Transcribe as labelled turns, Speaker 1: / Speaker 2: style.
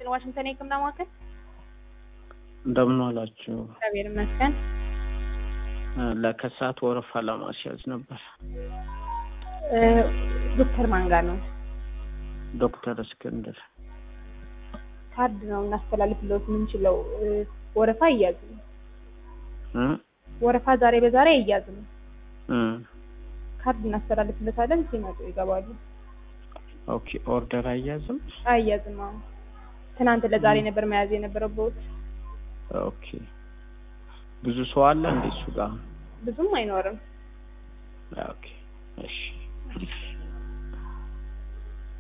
Speaker 1: የሚችል ዋሽንግተን የህክምና ማዕከል
Speaker 2: እንደምን ዋላችሁ?
Speaker 1: እግዚአብሔር ይመስገን።
Speaker 2: ለከሳት ወረፋ ለማስያዝ ነበር።
Speaker 1: እ፣ ዶክተር ማን ጋር ነው?
Speaker 2: ዶክተር እስክንድር
Speaker 1: ካርድ ነው እናስተላልፍለት የምንችለው። እ፣ ወረፋ አይያዝም።
Speaker 2: እ?
Speaker 1: ወረፋ ዛሬ በዛሬ አይያዝም።
Speaker 2: እ።
Speaker 1: ካርድ እናስተላልፍለታለን። ሲመጡ ይገባሉ።
Speaker 2: ኦኬ ኦርደር አያዝም።
Speaker 1: አይያዝም። አሁን ትናንት ለዛሬ ነበር መያዝ የነበረበት።
Speaker 2: ኦኬ ብዙ ሰው አለ እንዴ እሱ ጋር?
Speaker 1: ብዙም አይኖርም።
Speaker 2: ኦኬ እሺ